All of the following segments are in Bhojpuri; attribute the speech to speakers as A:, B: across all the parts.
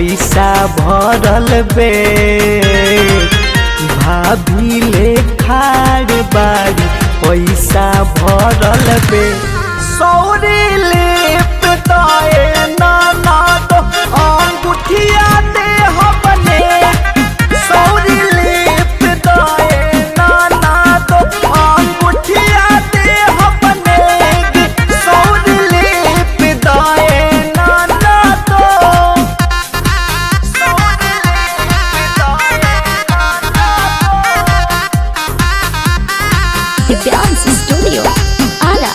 A: पैसा भरल बे भाभी ले खाड़ बाड़ी पैसा भरल बे सौरी लिप दाए नाना तो अंगूठिया दे हमने सौरी लिप दाए नाना तो अंगूठिया दे हमने सौरी लिप दाए नाना तो सौरी लिप दाए नाना तो
B: Dance Studio. Ara.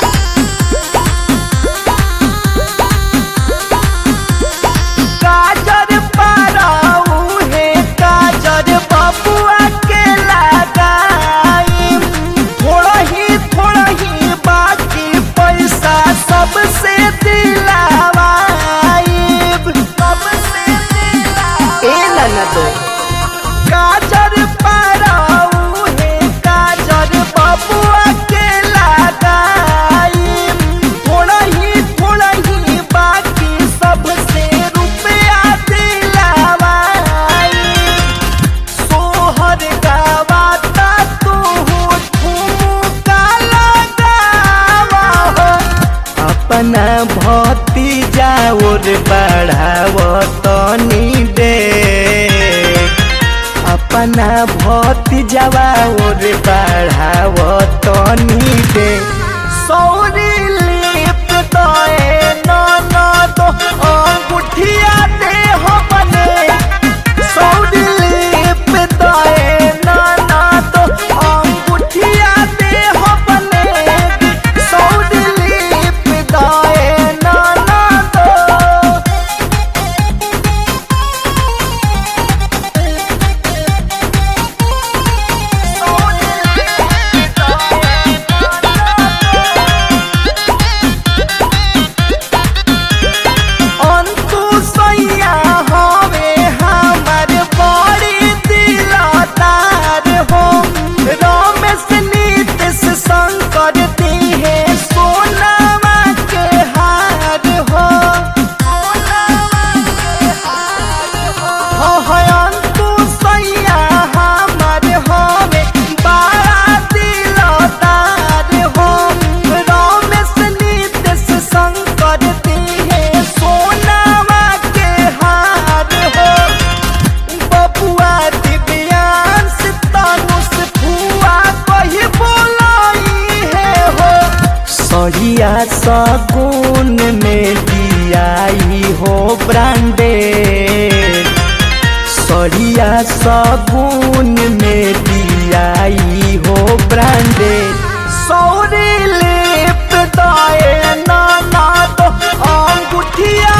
A: काजर पाराऊ है काजर बबुआ के लगाई थोड़ा ही थोड़ा ही बाकी पैसा सबसे दिलावाई सबसे दिलावाई ए ननदो काजर पाराऊ है काजर बबुआ के लगाई थोड़ा ही थोड़ा ही बाकी सबसे रुपया दिलावाई सोहर गावाता तू ठुमका लगावा हो अपना भतीजा और बढ़ाव तनी दे अपना भतीजवा और बढ़ाव तनी दे सौरी लिप दए नाना तो अंगूठिया दे हमने सौरी लिप दए नाना तो अंगूठिया दे हमने सौरी लिप दए नाना तो अंतु सैया हवे हमर बड़ी दिलदार हो रमेश नीतीश शंकर दिहे सोनामा के हार हो हो अंतु सैया हमर हवे बड़ा दिलदार हो रमेश नीतीश शंकर दिहे सोनामा के हार हो बबुआ दिव्यांश तनुष फुआ कही बोलाई है हो सरिया सगुन में दियाई हो ब्रांडेड सरिया सगुन में दियाई हो ब्रांडेड सौरी लिप दाए नाना तो अंगूठिया